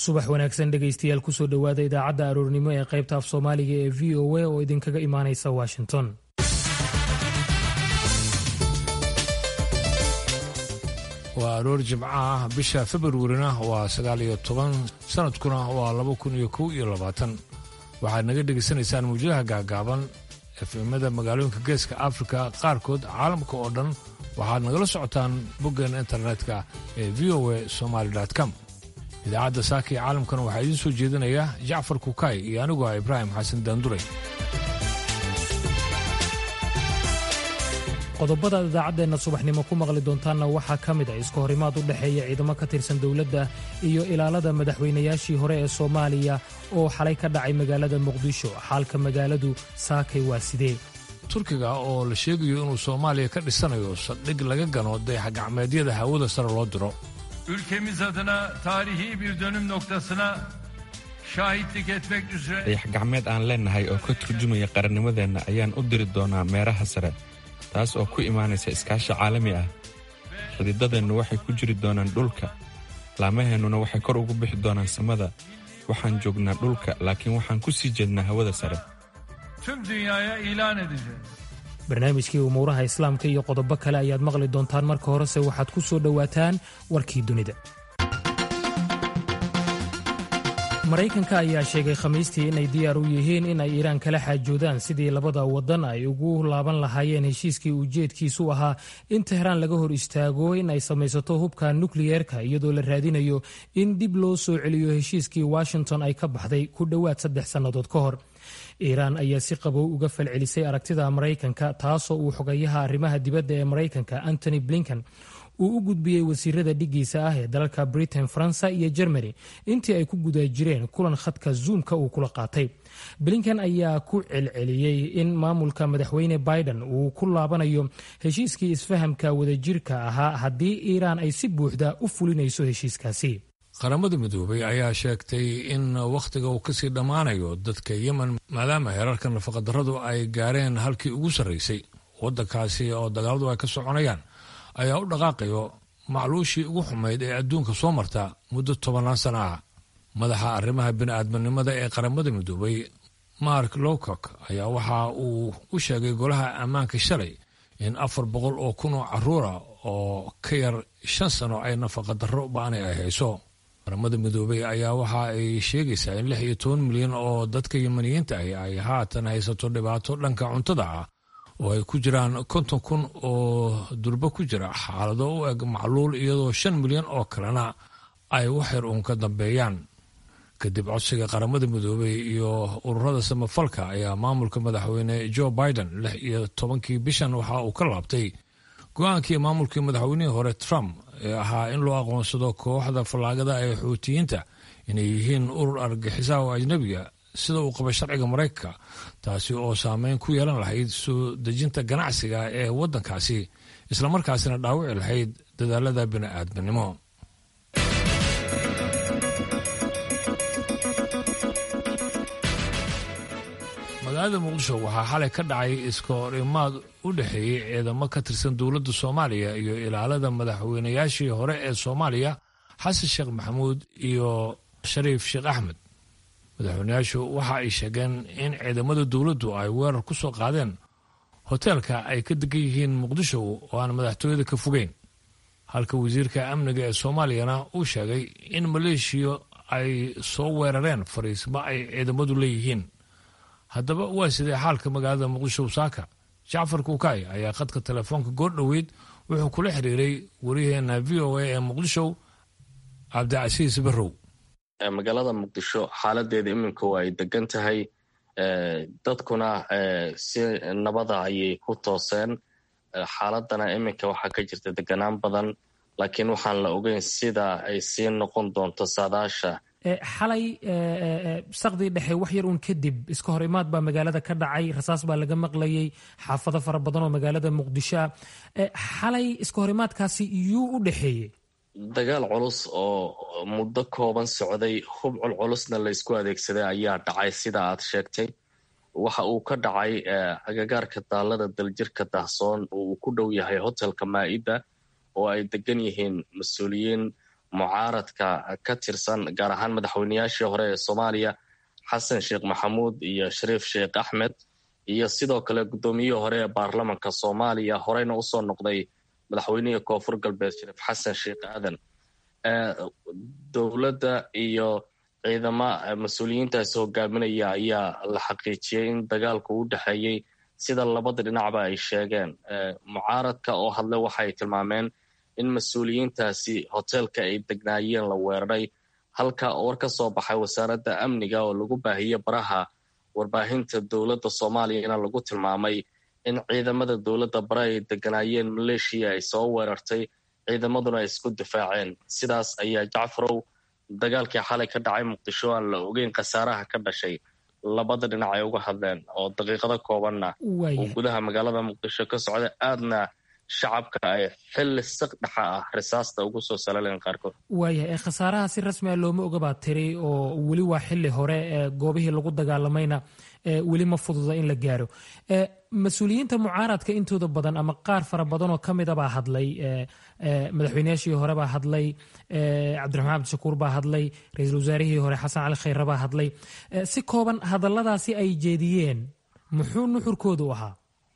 subax wanaagsan dhegaystayaal kusoo dhowaada idaacadda aroornimo ee qaybta af soomaaliga ee v o a oo idinkaga imaanaysa washington waa aroor jimco ah bisha februarina waa sagaal iyo toban sanadkuna waa laba kun iyo kow iyo labaatan waxaad naga dhegaysanaysaan muwjadaha gaagaaban efemada magaalooyinka geeska afrika qaarkood caalamka oo dhan waxaad nagala socotaan boggeena internetka ee v o a somaali com idaacadda saaka ee caalamkana waxaa idiin soo jeedinaya jacfar kukaay iyo anigu ah ibraahim xasan daanduray qodobada idaacadeenna subaxnimo ku maqli doontaanna waxaa ka mid ah iska horimaad u dhexeeya ciidamo ka tirsan dowladda iyo ilaalada madaxweynayaashii hore ee soomaaliya oo xalay ka dhacay magaalada muqdisho xaalka magaaladu saakay waa sidee turkiga oo la sheegayo inuu soomaaliya ka dhisanayo saldhig laga gano dayaxgacmeedyada hawada sare loo diro ülkemiz adına tarihi bir dönüm noktasına şahitlik etmek üzere dayax-gacmeed aan leennahay oo ka turjumaya qarannimadeenna ayaan u diri doonaa meeraha sare taas oo ku imaanaysa iskaashi caalami ah xididadeennu waxay ku jiri doonaan dhulka laamaheennuna waxay kor ugu bixi doonaan samada waxaan joognaa dhulka laakiin waxaan ku sii jeednaa hawada sare tüm dünyaya ilan edeceğiz. barnaamijkii umuuraha islaamka iyo qodobo kale ayaad maqli doontaan marka horese waxaad ku soo dhowaataan warkii dunida maraykanka ayaa sheegay khamiistii inay diyaar u yihiin in ay iiraan kala xaajoodaan sidii labada wadan ay ugu laaban lahaayeen heshiiskii ujeedkiisu ahaa in tehraan laga hor istaago in ay samaysato hubka nukliyeerka iyadoo la raadinayo in dib loo soo celiyo heshiiskii washington ay ka baxday ku dhowaad saddex sannadood ka hor iiraan ayaa si qabow uga falcelisay aragtida maraykanka taasoo uu xogayaha arrimaha dibadda ee maraykanka antony blinken uu u gudbiyey wasiirada dhigiisa ah ee dalalka britain faransa iyo germany intii ay ku guda jireen kulan khadka zuumka uu kula qaatay blinken ayaa ku celceliyey in maamulka madaxweyne biden uu ku laabanayo heshiiskii isfahamka wadajirka ahaa haddii iiraan ay si buuxda u fulinayso heshiiskaasi qaramada midoobay ayaa sheegtay in wakhtiga uu kasii dhammaanayo dadka yemen maadaama heerarka nafaqadarradu ay gaareen halkii ugu sarraysay waddankaasi oo dagaaladu ay ka soconayaan ayaa u dhaqaaqayo macluushii ugu xumayd ee adduunka soo marta muddo tobannaan sana ah madaxa arrimaha bini'aadminimada ee qaramada midoobay mark lowcock ayaa waxa uu u sheegay golaha ammaanka shalay in afar boqol oo kun oo carruura oo ka yar shan sano ay nafaqadarro ba'ani ay hayso qaramada midoobay ayaa waxa ay sheegaysaa in lix iyo toban milyan oo dadka yemaniyiinta ahi ay haatan haysato dhibaato dhanka cuntada ah oo ay ku jiraan konton kun oo durbo ku jira xaalado u eg macluul iyadoo shan milyan oo kalena ay waxyar uun ka dambeeyaan kadib codsiga qaramada midoobay iyo ururada samafalka ayaa maamulka madaxweyne joe biden lix iyo tobankii bishan waxa uu ka laabtay go-aankii maamulkii madaxweynihii hore trump ee ahaa in loo aqoonsado kooxda fallaagada ee xuutiyiinta inay yihiin urur argagixisa oo ajnabiga sida uu qaba sharciga maraykanka taasi oo saameyn ku yeelan lahayd soo dejinta ganacsiga ee waddankaasi islamarkaasina dhaawici lahayd dadaalada bini'aadminimo magaalada muqdisho waxaa xalay ka dhacay iska hor imaad u dhexeeyey ciidamo ka tirsan dowladda soomaaliya iyo ilaalada madaxweynayaashii hore ee soomaaliya xasan sheekh maxamuud iyo shariif sheekh axmed madaxweynayaashu waxa ay sheegeen in ciidamada dowladdu ay weerar ku soo qaadeen hoteelka ay ka degan yihiin muqdisho oo aan madaxtooyada ka fogeyn halka wasiirka amniga ee soomaaliyana uu sheegay in maleeshiya ay soo weerareen fariismo ay ciidamadu leeyihiin haddaba waa sidee xaalka magaalada muqdisho saaka jacfar kuukay ayaa khadka telefoonka goor dhoweyd wuxuu kula xiriiray wariyaheena v o a ee muqdisho cabdicasiis barrow magaalada muqdisho xaaladeeda iminka waa ay degan tahay dadkuna si nabada ayay ku tooseen xaaladana iminka waxaa ka jirta deganaan badan laakiin waxaan la ogeyn sida ay sii noqon doonto saadaasha xalay saqdii dhexe wax yar uun kadib iska hor imaad baa magaalada ka dhacay rasaas baa laga maqlayay xaafado fara badan oo magaalada muqdisho ah xalay iska hor imaadkaasi yuu u dhexeeyey dagaal culus oo muddo kooban socday hub culculusna laysku adeegsaday ayaa dhacay sida aad sheegtay waxa uu ka dhacay agagaarka daalada daljirka dahsoon oo uu ku dhow yahay hotelka maa'ida oo ay degan yihiin mas-uuliyiin mucaaradka ka tirsan gaar ahaan madaxweyneyaashii hore ee soomaaliya xasan sheekh maxamuud iyo shariif sheekh axmed iyo sidoo kale guddoomiyihii hore ee baarlamanka soomaaliya horeyna usoo noqday madaxweynihii koonfur galbeed shariif xasan sheekh aadan dowladda iyo ciidama mas-uuliyiintaasi hogaaminaya ayaa la xaqiijiyey in dagaalku u dhexeeyey sida labada dhinacba ay sheegeen mucaaradka oo hadle waxay tilmaameen in mas-uuliyiintaasi hoteelka ay degnaayeen la weeraray halka war ka soo baxay wasaaradda amniga oo lagu baahiyey baraha warbaahinta dowladda soomaaliyana lagu tilmaamay in ciidamada dowladda bare ay deganaayeen maleeshiya ay soo weerartay ciidamaduna ay isku difaaceen sidaas ayaa jacfarow dagaalkii xalay ka dhacay muqdisho aan la ogeyn khasaaraha ka dhashay labada dhinac ay uga hadleen oo daqiiqado koobanna uu gudaha magaalada muqdisho ka socda aadna shacabka ay xilli saq dhexa ah risaasta ugu soo salaleen qaarkood waayahay khasaaraha si rasmi a looma oga baa tiri oo weli waa xili hore goobihii lagu dagaalamayna weli ma fududa in la gaaro mas-uuliyiinta mucaaradka intooda badan ama qaar fara badan oo kamida baa hadlay madaxweyneyaashii hore baa hadlay cabdiraxmaan cabdishakuur baa hadlay ra-iisul wasaarihii hore xasan cali khayre baa hadlay si kooban hadalladaasi ay jeediyeen muxuu nuxurkoodu ahaa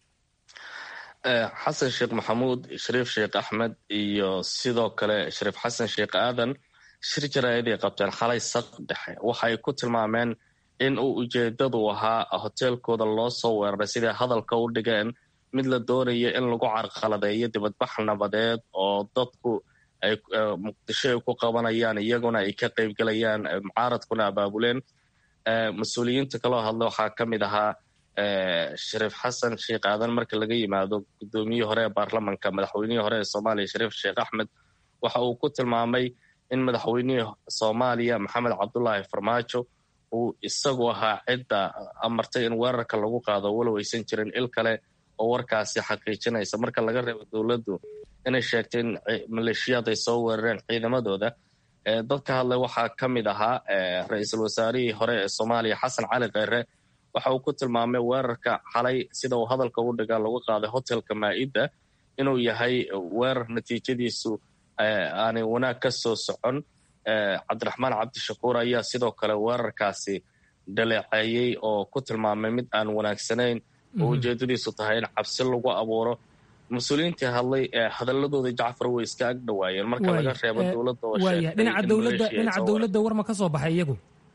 xasan sheekh maxamuud shariif sheekh axmed iyo sidoo kale shariif xasan sheekh aadan shir jaraa'iday qabteen xalay saq dhexe waxay ku tilmaameen in uu ujeedadu ahaa hoteelkooda loo soo weeraray siday hadalka u dhigeen mid la doonaya in lagu carqaladeeyo dibadbax nabadeed oo dadku ay muqdisho ay ku qabanayaan iyaguna ay ka qaybgelayaan mucaaradkuna abaabuleen mas-uuliyiinta kaloo hadla waxaa ka mid ahaa shariif xasan sheekh aadan marka laga yimaado guddoomiyihii hore ee baarlamanka madaxweynihii hore ee soomaaliya shariif sheekh axmed waxa uu ku tilmaamay in madaxweynihii soomaaliya maxamed cabdulaahi farmaajo uu isagu ahaa cidda amartay in weerarka lagu qaado walow aysan jirin il kale oo warkaasi xaqiijinaysa marka laga reebo dowladdu inay sheegtay in maleeshiyaad ay soo weerareen ciidamadooda dadka hadlay waxaa ka mid ahaa ra-iisul wasaarihii hore ee soomaaliya xasan cali kheyre waxa uu ku tilmaamay weerarka xalay sida uu hadalka u dhigaa lagu qaaday hotelka maa'idda inuu yahay weerar natiijadiisu aanay wanaag ka soo socon cabdiraxmaan cabdishakuur ayaa sidoo kale weerarkaasi dhaleeceeyey oo ku tilmaamay mid aan wanaagsanayn oo ujeedadiisu tahay in cabsi lagu abuuro mas-uuliyiintii hadlay hadaladooda jacfar way iska ag dhawaayeen marka laga reebo dowladda oo dhinaca dowladda war ma ka soo baxay iyagu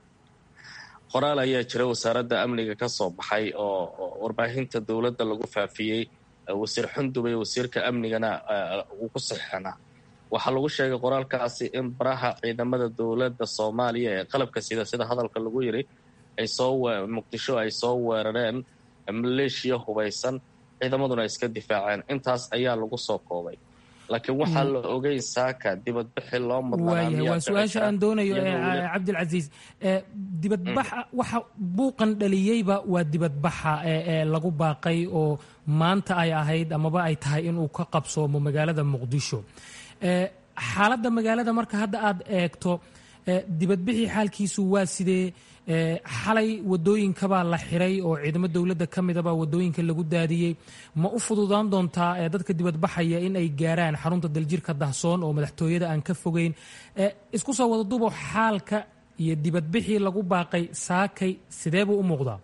qoraal ayaa jira wasaaradda amniga ka soo baxay oo warbaahinta dowladda lagu faafiyey wasiir xundubay wasiirka amnigana uu ku saxeixnaa waxaa lagu sheegay qoraalkaasi in baraha ciidamada dowladda soomaaliya ee qalabka sida sida hadalka lagu yiri ay soo muqdisho ay soo weerareen maleeshiya hubaysan ciidamaduna ay iska difaaceen intaas ayaa lagu soo koobay laakiin waxaa la ogeyn saaka dibadbixi loo waayahay waa su-aasha aan doonayo cabdilcasiis dibadbaxa waxa buuqan dhaliyeyba waa dibadbaxa ee lagu baaqay oo maanta ay ahayd amaba ay tahay inuu ka qabsoomo magaalada muqdisho xaaladda magaalada marka hadda aad eegto dibadbixii xaalkiisu waa sidee xalay wadooyinkabaa la xiray oo ciidamo dowladda ka midabaa wadooyinka lagu daadiyey ma u fududaan doontaa dadka dibadbaxaya in ay gaaraan xarunta daljirka dahsoon oo madaxtooyada aan ka fogeyn isku soo wada dubo xaalka iyo dibadbixii lagu baaqay saakay sidee buu u muuqdaa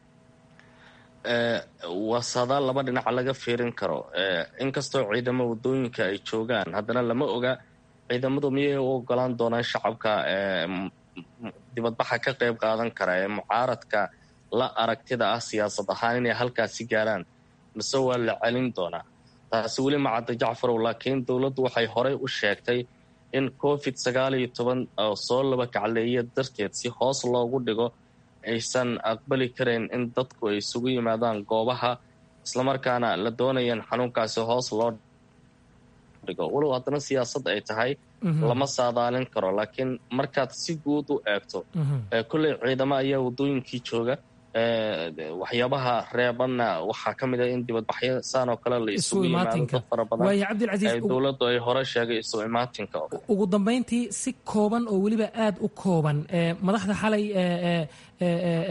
waa saadaal laba dhinac laga fiirin karo inkastoo ciidamo wadooyinka ay joogaan haddana lama oga ciidamadu miyay u ogolaan doonaan shacabka dibadbaxa ka qayb qaadan kara ee mucaaradka la aragtida ah siyaasad ahaan inay halkaasi gaaraan mise waa la celin doonaa taasi weli macadda jacfarow laakiin dowladdu waxay horey u sheegtay in covid sagaal iyo toban oo soo laba kacleeya darteed si hoos loogu dhigo aysan aqbali karayn in dadku ay isugu yimaadaan goobaha islamarkaana la doonaya in xanuunkaasi hoos loo dhigo walow haddana siyaasad ay tahay lama saadaalin karo laakiin markaad si guud u eegto kolley ciidamo ayaa wadooyinkii jooga waxyaabaha reebanna waxaa ka mid ah in dibadbaxyo saan oo kale la isugu yimaado dad fara badan dowladdu ay hore sheegay isu imaatinka ugu dambayntii si kooban oo weliba aada u kooban madaxda xalay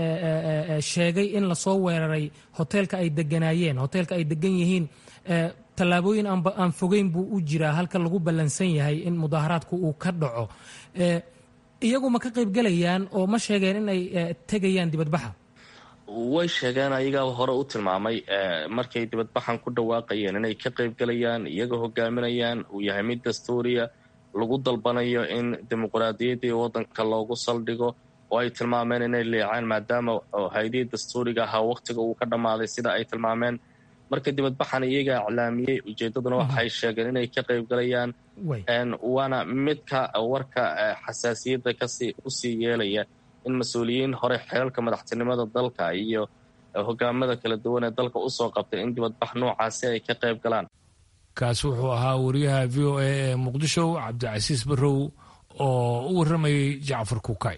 sheegay in lasoo weeraray hoteelka ay deganaayeen hoteelka ay degan yihiin tallaabooyin aan fogeyn buu u jiraa halka lagu ballansan yahay in mudaaharaadku uu ka dhaco iyagu ma ka qaybgelayaan oo ma sheegeen in ay tegayaan dibadbaxa way sheegeen ayagaa hore u tilmaamay markay dibadbaxan ku dhawaaqayeen inay ka qaybgelayaan iyaga hogaaminayaan uu yahay mid dastuuriya lagu dalbanayo in dimuqraadiyaddii waddanka loogu saldhigo oo ay tilmaameen inay leecaan maadaama hay-adihii dastuuriga ahaa wakhtiga uu ka dhammaaday sida ay tilmaameen marka dibadbaxan iyagaa iclaamiyey ujeeddaduna waxay sheegeen inay ka qaybgalayaan waana midka warka xasaasiyadda kasii usii yeelaya in mas-uuliyiin hore xeelka madaxtinimada dalka iyo hogaamada kala duwan ee dalka usoo qabtay in dibadbax noocaasi ay ka qayb galaan kaasi wuxuu ahaa wariyaha v o a ee muqdisho cabdicasiis barrow oo u warramayay jacfar kukay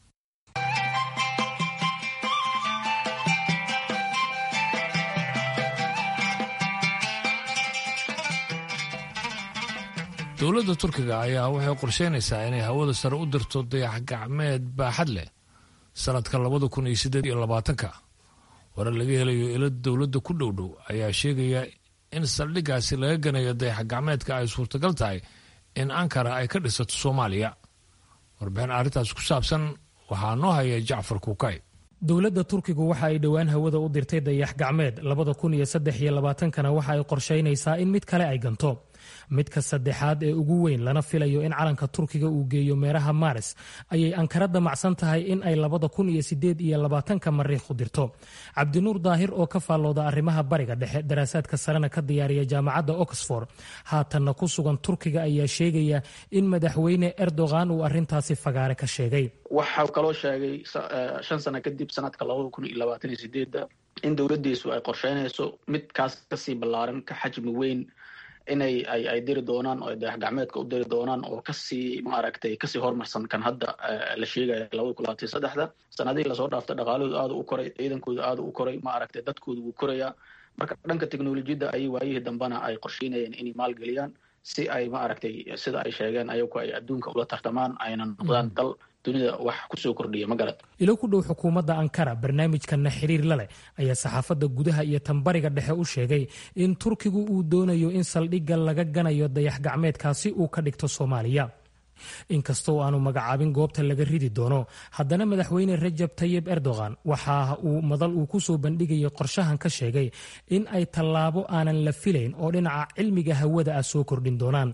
dowladda turkiga ayaa waxay qorsheynaysaa inay hawada sare u dirto dayax gacmeed baaxad leh sanadka labada kun iyo siddeed iyo labaatanka warar laga helayo ilo dowladda ku dhow dhow ayaa sheegaya in saldhiggaasi laga ganayo dayax gacmeedka ay suurtagal tahay in ankara ay ka dhisato soomaaliya warbixin arrintaas ku saabsan waxaa noo haya jacfar kuukay dowladda turkigu waxa ay dhowaan hawada u dirtay dayax gacmeed labada kun iyo saddex iyo labaatankana waxa ay qorshaynaysaa in mid kale ay ganto midka saddexaad ee ugu weyn lana filayo in calanka turkiga uu geeyo meeraha maaris ayay ankara damacsan tahay in ay labada kun iyo sideed iyo labaatanka mariikh u dirto cabdinuur daahir oo ka faallooda arrimaha bariga dhexe daraasaadka sarena ka diyaariya jaamacadda oxford haatanna ku sugan turkiga ayaa sheegaya in madaxweyne erdogan uu arintaasi fagaare ka sheegay waxaa kaloo sheegay shan sano kadib sanadka labada kun iyo labaatan iyo sideedda in dowladdiisu ay qorsheynayso midkaas kasii ballaaran ka xajmi weyn inay ay ay diri doonaan oo dayax gacmeedka u diri doonaan oo kasii maaragtay kasii horumarsan kan hadda la sheegaya labada kun labaatan saddexda sanadihii lasoo dhaaftay dhaqaalahooda aada u koray ciidankooda aada u koray maaragtay dadkooda wuu korayaa marka dhanka teknolojiyadda ayay waayihii dambena ay qorsheynayeen inay maalgeliyaan si ay maaragtay sida ay sheegeen ayagu ay adduunka ula tartamaan ayna noqdaan dal dunida wax kusoo kordhiya ma garad ilo ku dhow xukuumadda ankara barnaamijkanna xiriir la leh ayaa saxaafadda gudaha iyo tanbariga dhexe u sheegay in turkigu uu doonayo in saldhigga laga ganayo dayax gacmeedkaasi uu ka dhigto soomaaliya inkastoo aanu magacaabin goobta laga ridi doono haddana madaxweyne rajab tayib erdogan waxa uu madal uu ku soo bandhigayay qorshahan ka sheegay in ay tallaabo aanan la filayn oo dhinaca cilmiga hawada ah soo kordhin doonaan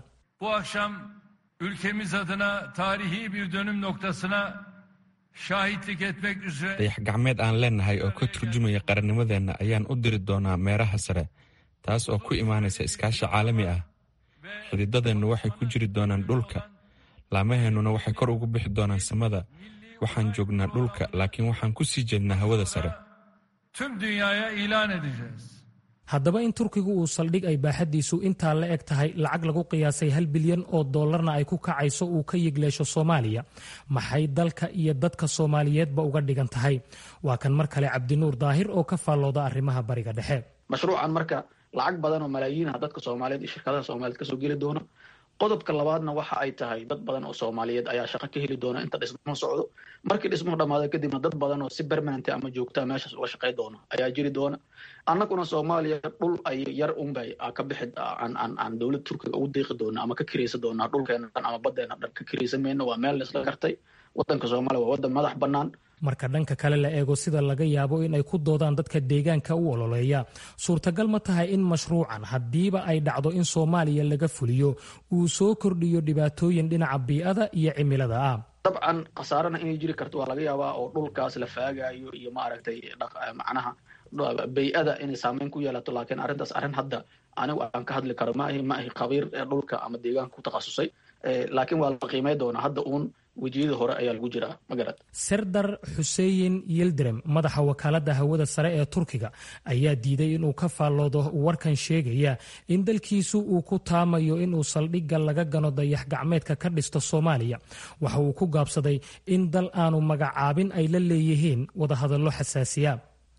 ülkemiz adına tarihi bir dönüm noktasına şahitlik etmek üzere dayax gacmeed aan leenahay oo ka turjumaya qarannimadeenna ayaan u diri doonaa meeraha sare taas oo ku imaanaysa iskaashi caalami ah xididadeennu waxay ku jiri doonaan dhulka laamaheennuna waxay kor ugu bixi doonaan samada waxaan joognaa dhulka laakiin waxaan ku sii jeednaa hawada sare tüm dünyaya ilan edeceğiz. haddaba in turkigu uu saldhig ay baaxaddiisu intaa la eg tahay lacag lagu qiyaasay hal bilyan oo dollarna ay ku kacayso uu ka yigleesho soomaaliya maxay dalka iyo dadka soomaaliyeedba uga dhigan tahay waa kan mar kale cabdinuur daahir oo ka faallooda arrimaha bariga dhexe mashruucan marka lacag badan oo malaayiinha dadka soomaaliyeed iyo shirkadaha soomaaliyeed kasoo geli doona qodobka labaadna waxa ay tahay dad badan oo soomaaliyeed ayaa shaqo ka heli doona inta dhismuhu socdo markii dhismuhu dhamaado kadibna dad badan oo si permanent ama joogtaa meeshaas uga shaqay doona ayaa jiri doona annaguna soomaaliya dhul ay yar unbay ka bixi aan aan aan dowlad turkiga ugu deeqi doona ama ka kiraysa doonaa dhulkeena dhan ama baddeena dhan ka kiraysa mayno waa meel laisla gartay waddanka soomaaliya waa waddan madax bannaan marka dhanka kale la eego sida laga yaabo in ay ku doodaan dadka deegaanka u ololeeya suurtagal ma tahay in mashruucan haddiiba ay dhacdo in soomaaliya laga fuliyo uu soo kordhiyo dhibaatooyin dhinaca bii'ada iyo cimilada ah dabcan khasaarana inay jiri karto waa laga yaabaa oo dhulkaas la faagayo iyo maaragtay macnaha bay-ada inay saameyn ku yeelato laakiin arrintaas arrin hadda anigu aan ka hadli karo maahi ma ahi khabiir dhulka ama deegaanka ku takhasusay laakiin waa la qiimay doonaa hadda uun wejiyada hore ayaa lagu jiraa magarad serdar xuseyin yildirem madaxa wakaaladda hawada sare ee turkiga ayaa diiday inuu ka faalloodo warkan sheegaya in dalkiisu uu ku taamayo inuu saldhigga laga gano dayax gacmeedka ka dhisto soomaaliya waxa uu ku gaabsaday in dal aanu magacaabin ay la leeyihiin wadahadallo xasaasiya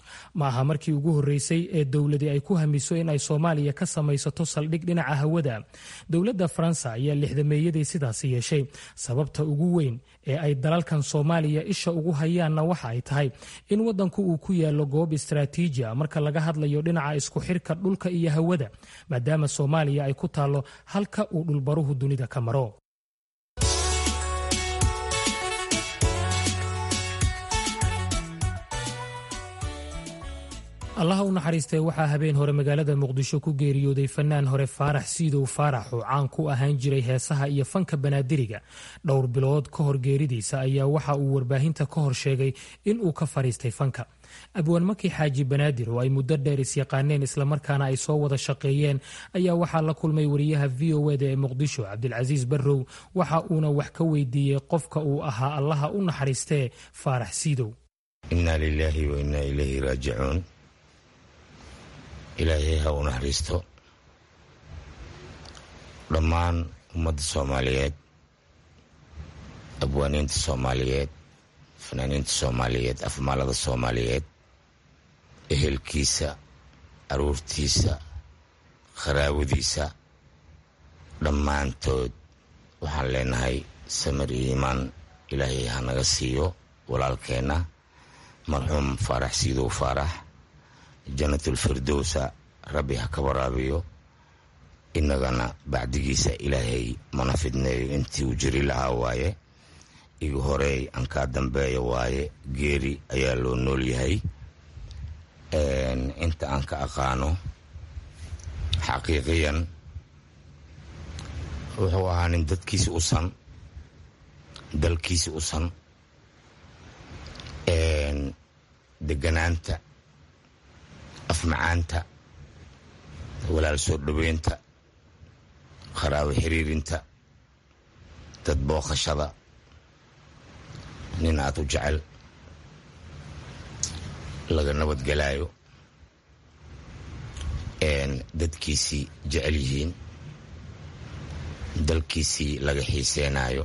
ma aha markii ugu horreysay ee dowladi ay ku hamiso in ay soomaaliya ka samaysato saldhig dhinaca hawada dowladda faransa ayaa lixdameeyadii sidaasi yeeshay sababta ugu weyn ee ay dalalkan soomaaliya isha ugu hayaanna waxa ay tahay in waddanku uu ku yaallo goob istaraatiiji a marka laga hadlayo dhinaca isku xirka dhulka iyo hawada maadaama soomaaliya ay ku taallo halka uu dhulbaruhu dunida ka maro allaha u naxariistee waxaa habeen hore magaalada muqdisho ku geeriyooday fanaan hore faarax siidow faarax oo caan ku ahaan jiray heesaha iyo fanka banaadiriga dhowr bilood ka hor geeridiisa ayaa waxa uu warbaahinta ka hor sheegay in uu ka fadhiistay fanka abwaan maki xaaji banaadir oo ay muddo dheer isyaqaaneen islamarkaana ay soo wada shaqeeyeen ayaa waxaa la kulmay wariyaha v o eda ee muqdisho cabdilcasiis barrow waxa uuna wax ka weydiiyey qofka uu ahaa allaha u naxariistee faarax siidow inaa lilaahi wa inaa ilayhi raajicuun ilaahay ha u naxariisto dhammaan ummadda soomaaliyeed abwaaniinta soomaaliyeed fanaaniinta soomaaliyeed afmaalada soomaaliyeed ehelkiisa aruurtiisa kharaawadiisa dhammaantood waxaan leenahay samir iyo iimaan ilaahay ha naga siiyo walaalkeenna marxuum faarax siidow faarax janatulfirdowsa rabbi ha ka waraabiyo innagana bacdigiisa ilaahay mana fidneeyo intii uu jiri lahaa waaye igu horeey aan kaa dambeeya waaye geeri ayaa loo nool yahay inta aan ka aqaano xaqiiqiyan wuxuu ahaa nin dadkiisi usan dalkiisi usan deganaanta afmacaanta walaal soo dhoweynta qaraawo xiriirinta dad booqashada nin aad u jecel laga nabadgelaayo dadkiisii jecel yihiin dalkiisii laga xiiseenaayo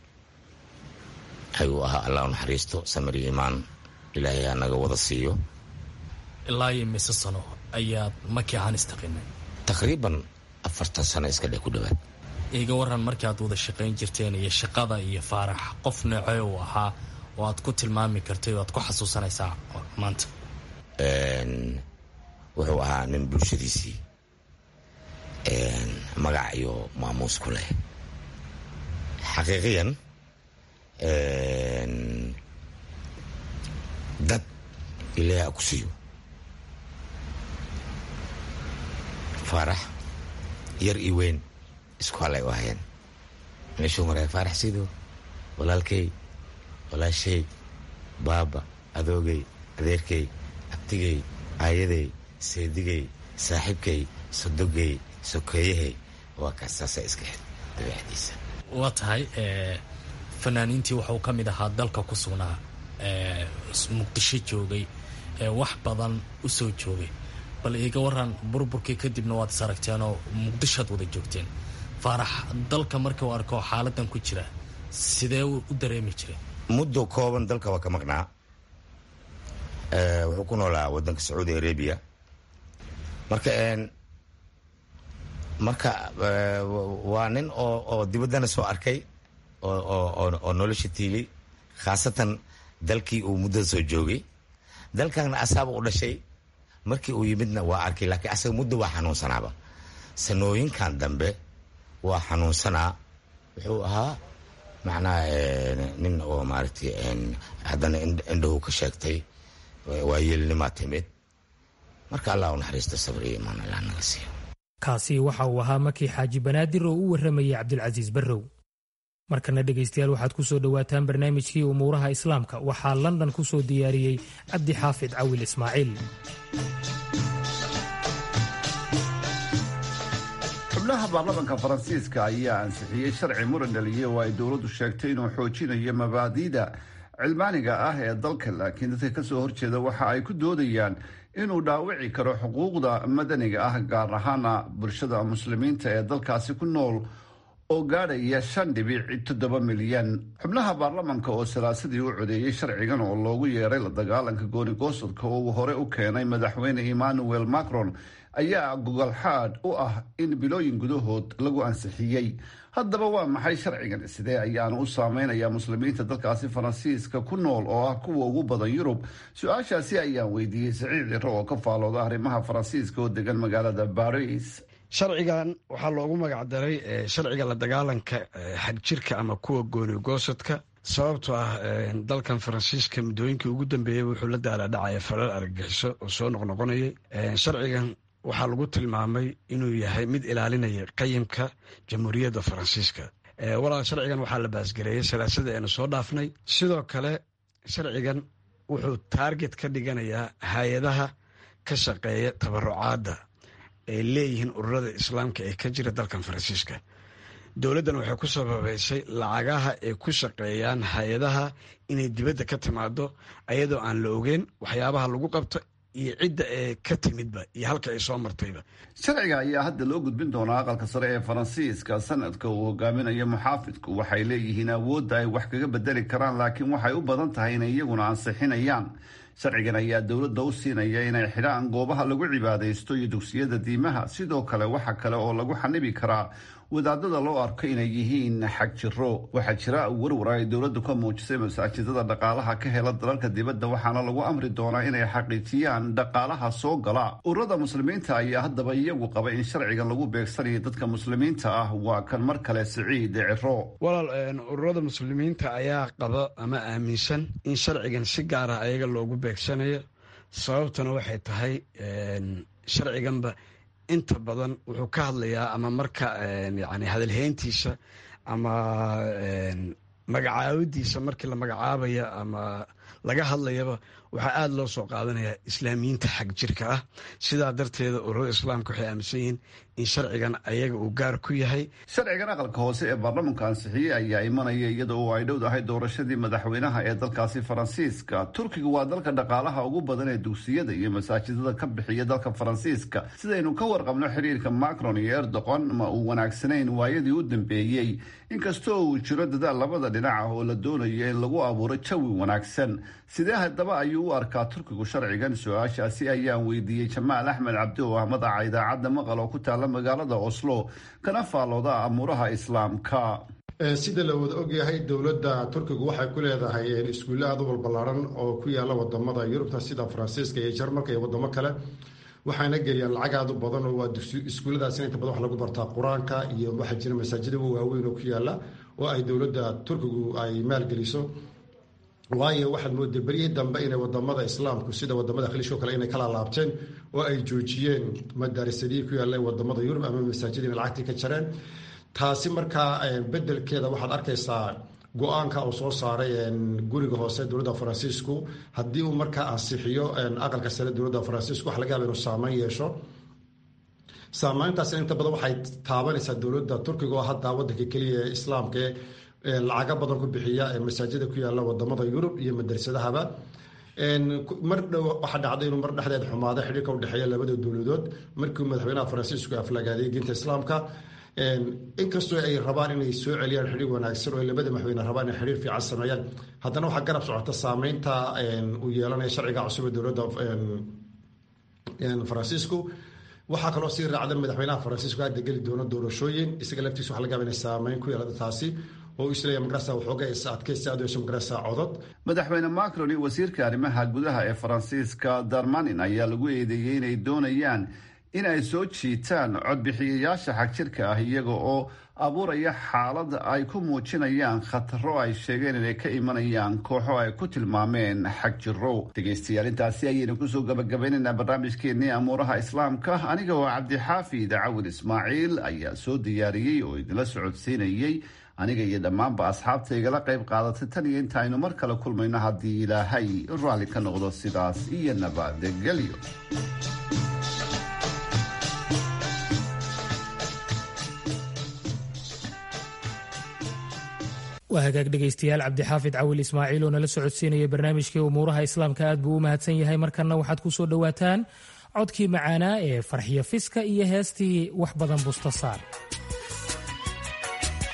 ayuu ahaa allah u naxariisto samir iyo imaan ilaahay ha naga wada siiyo ilaa iyo mise sano ayaad maki ahaan istaqinay taqriiban afartan sano iska dheh ku dhowaad iga waran markii aad wada shaqayn jirteen iyo shaqada iyo faarax qof noocee uu ahaa oo aad ku tilmaami kartay oo aad ku xasuusanaysaa maanta wuxuu ahaa nin bulshadiisii magac iyo maamuus ku leh xaqiiqiyan dad ilaahi a ku siiyo faarax yar iyo weyn isku halay u ahayeen meeshuu maray faarax sido walaalkey walaashay baaba adoogay adeerkey abtigey aayadey seedigey saaxiibkay sodogey sokeeyahey waa kaas saasa iska xid dabeexdiisa waa tahay fanaaniintii waxuu ka mid ahaa dalka ku sugnaa muqdisho joogay wax badan u soo joogay bal iiga waran burburkii kadibna waad is aragteenoo muqdishoad wada joogteen faarax dalka marka uu arko xaaladan ku jira sidee u dareemi jiray muddo kooban dalka waa ka maqnaa wuxuu ku noolaa wadanka sacuudi arabia marka marka waa nin oo oo dibaddana soo arkay oo nolosha tiili khaasatan dalkii uu muddada soo joogay dalkana asaaba u dhashay markii uu yimidna waa arkay laakiin asaga muddo waa xanuunsanaaba sanooyinkan dambe waa xanuunsanaa wuxuu ahaa macnaha nin oo maaragtay haddana indhahu ka sheegtay waa yeelnimaa timid marka allah u naxariisto sabr iyo imaan allah naga siiyo kaasi waxa uu ahaa makii xaaji banaadir oo u warramayay cabdilcasiis barrow markana dhegaystayaal waxaad ku soo dhowaataan barnaamijkii umuuraha islaamka waxaa london ku soo diyaariyey cabdi xaafid cawil ismaaciil xubnaha baarlamaanka faransiiska ayaa ansixiyey sharci muran dhaliyey oo ay dowladdu sheegtay inuu xoojinayo mabaadi'da cilmaaniga ah ee dalka laakiin dadka kasoo horjeeda waxa ay ku doodayaan inuu dhaawici karo xuquuqda madaniga ah gaar ahaana bulshada muslimiinta ee dalkaasi ku nool oo gaadhaya shan dhibic toddoba milyan xubnaha baarlamanka oo salaasadii u codeeyey sharcigan oo loogu yeeray la dagaalanka goonigoostadka oo uu hore u keenay madaxweyne emmanuel macron ayaa gogolxaadh u ah in bilooyin gudahood lagu ansixiyey haddaba waa maxay sharcigan sidee ayaanu u saameynayaa muslimiinta dalkaasi faransiiska ku nool oo ah kuwa ugu badan yurub su-aashaasi ayaan weydiiyey saciid ciro oo ka faalooda arrimaha faransiiska oo degan magaalada baris sharcigan waxaa loogu magacdaray sharciga la dagaalanka xagjirka ama kuwa goonigoosadka sababtoo ah dalkan faransiiska muddooyinkii ugu dambeeyey wuxuu la daaladhacaya falal argagixiso oo soo noqnoqonayay sharcigan waxaa lagu tilmaamay inuu yahay mid ilaalinaya qayimka jamhuuriyadda faransiiska walaal sharcigan waxaa la baasgareeyey salaasada eenu soo dhaafnay sidoo kale sharcigan wuxuu taarget ka dhiganayaa hay-adaha ka shaqeeya tabarucaadda ay leeyihiin ururada islaamka ee ka jira dalkan faransiiska dowladdan waxay ku sababeysay lacagaha ay ku shaqeeyaan hay-adaha inay dibadda ka timaado ayadoo aan la ogeyn waxyaabaha lagu qabto iyo cidda ee ka timidba iyo halka ay soo martayba sharciga ayaa hadda loo gudbin doonaa aqalka sare ee faransiiska sanadka uu hogaaminayo muxaafidku waxay leeyihiin awoodda ay wax kaga bedeli karaan laakiin waxay u badan tahay inay iyaguna ansixinayaan sharcigan ayaa dowladda u siinaya inay xidhaan goobaha lagu cibaadaysto iyo dugsiyada diimaha sidoo kale waxa kale oo lagu xanibi karaa wadaadada loo arko inay yihiin xag jiro waxaa jira warwar ay dowladdu ka muujisay masaajidada dhaqaalaha ka hela dalalka dibadda waxaana lagu amri doonaa inay xaqiijiyaan dhaqaalaha soo gala ururada muslimiinta ayaa haddaba iyagu qaba in sharcigan lagu beegsanayo dadka muslimiinta ah waa kan mar kale siciid ciro walaal ururada muslimiinta ayaa qaba ama aaminsan in sharcigan si gaar ah ayaga loogu beegsanayo sababtuna waxay tahay sharciganba inta badan wuxuu ka hadlayaa ama marka yani hadalheyntiisa ama magacaabadiisa markii la magacaabaya ama laga hadlayaba waxaa aada loo soo qaadanaya islaamiyiinta xag jirka ah sidaa darteeda ururada islaamka waxay aaminsan yihiin in sharcigan ayaga uu gaar ku yahay sharcigan aqalka hoose ee baarlamanka ansixiyey ayaa imanaya iyada oo ay dhowdahay doorashadii madaxweynaha ee dalkaasi faransiiska turkiga waa dalka dhaqaalaha ugu badan ee dugsiyada iyo masaajidada ka bixiya dalka faransiiska sidaynu ka warqabno xiriirka macron iyo erdoqon ma uu wanaagsanayn waayadii u dambeeyey inkastoo uu jiro dadaal labada dhinac ah oo la doonayo in lagu abuuro jawi wanaagsan sidee haddaba ayuu u arkaa turkigu sharcigan su-aashaasi ayaan weydiiyey jamaal axmed cabdi oo ah madaxa idaacadda maqal oo ku taala magaalada oslo kana faallooda amuuraha islaamka sida la wada ogyahay dowladda turkigu waxay ku leedahay iskuulle aad u balballaaran oo ku yaala wadamada yurubta sida faransiiska iyo jarmalka iyo wadamo kale waxaana geliyaan lacag aad u badan oo waa iskuulladaasina inta badan wax lagu bartaa qur-aanka iyo waxaa jira masaajida waaweyn oo ku yaala oo ay dowladda turkigu ay maalgeliso waayo waxaad mooday beryihii dambe inay wadamada islaamku sida wadamada khaliishko kale inay kala laabteen oo ay joojiyeen madaarisadii ku yaalla wadamada yurub ama masaajid inay lacagtii ka jareen taasi markaa bedelkeeda waxaad arkaysaa go-aanka uu soo saaray guriga hoose dowladda faransiisku haddii uu markaa ansixiyo aqalka sare dowladda faransiisku waxa laga yaaba inuu saameyn yeesho saameyntaasina inta badan waxay taabanaysaa dowladda turkiga oo hadda wadanka keliya ee islaamka ee lacaga badan ku bixiya masaajida ku yaala wadamada yurub iyo madarsadahaba mar dhow waxaa dhacday inuu mar dhexdeed xumaado xidhiirka udhexeeya labada dowladood markii madaxweynaha faransiisku aflagaaday diinta islaamka inkastoo ay rabaan inay soo celiyaan xidhiir wanaagsan oo labada madaxweyne rabaan inay xidhiir fiican sameeyaan haddana waxaa garab socota saameynta uu yeelanaya sharciga cusub ee dowladda faransiisku waxaa kaloo sii raacda madaxweynaha faransiisku hadda geli doono doorashooyin isaga laftiisa waxa laga yaaba inay saameyn ku yeelata taasi oo isleeya magarasa waxooga is adkaysi aad yeesho magarasa codod madaxweyne macron iyo wasiirka arrimaha gudaha ee faransiiska darmanin ayaa lagu eedeeyey inay doonayaan in ay soo jiitaan codbixiyayaasha xagjirka ah iyaga oo abuuraya xaalad ay ku muujinayaan khataro ay sheegeen inay ka imanayaan kooxo ay ku tilmaameen xagjiro dhegaystayaal intaasi ayaynu kusoo gabagabaynaynaa barnaamijkeennii amuuraha islaamka aniga oo cabdixaafid cawil ismaaciil ayaa soo diyaariyey oo idinla socodsiinayey aniga iyo dhammaanba asxaabta igala qayb qaadatay tan iyo inta aynu mar kale kulmayno haddii ilaahay raalli ka noqdo sidaas iyo nabadgelyo waa hagaag dhegaystayaal cabdixaafid cawil ismaaciil oo nala socodsiinaya barnaamijkii umuuraha islaamka aad buu u mahadsan yahay markanna waxaad ku soo dhowaataan codkii macaanaa ee farxiyo fiska iyo heestii wax badan busta saar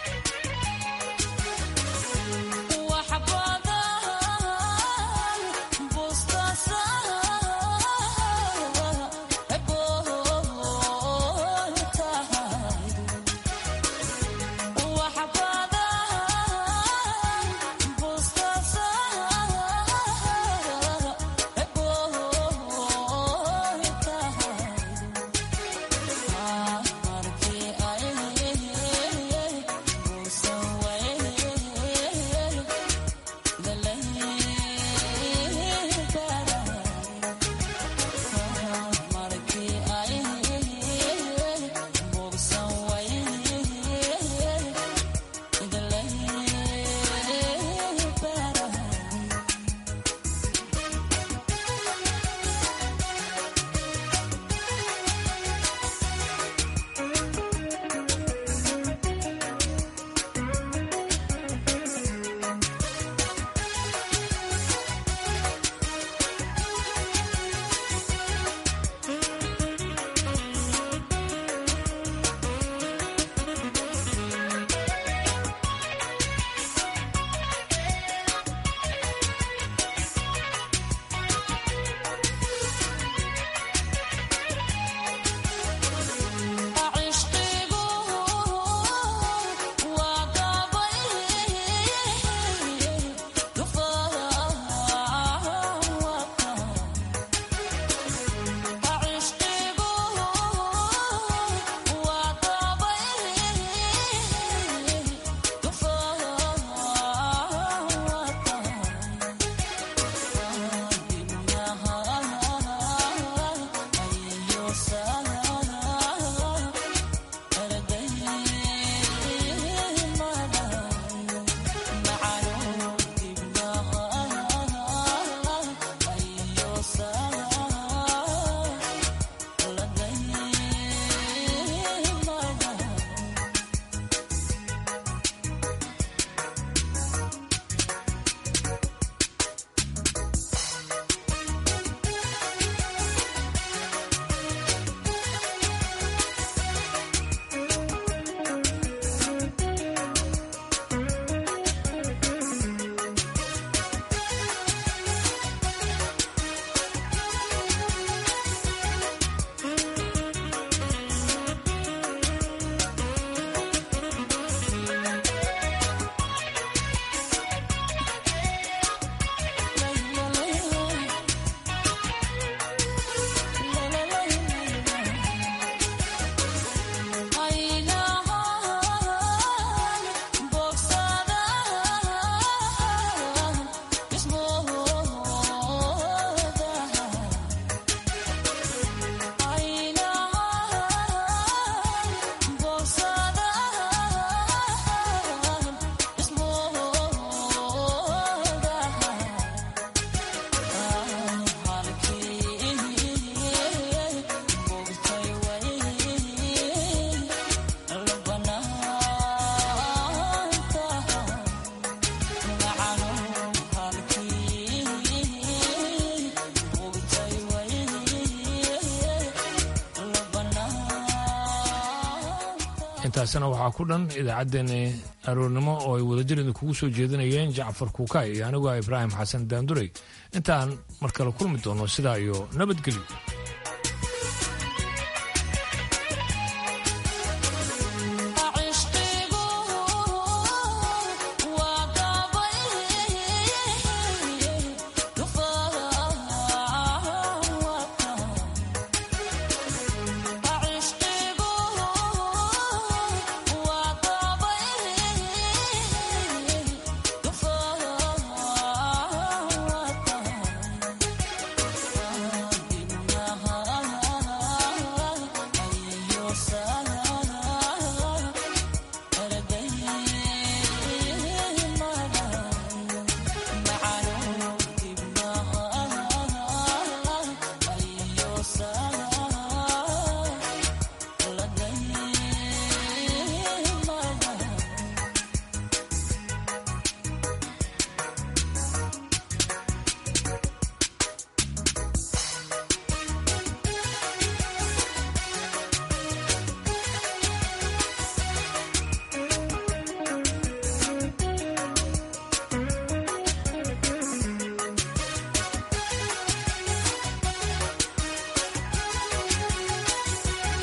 intaasna waxaa ku dhan idaacaddeenni aroornimo oo ay wadajir idinkugu soo jeedinayeen jacfar kuukay iyo aniguo ibraahim xasan daanduray intaan mar kale kulmi doono sidaa iyo nabadgelyo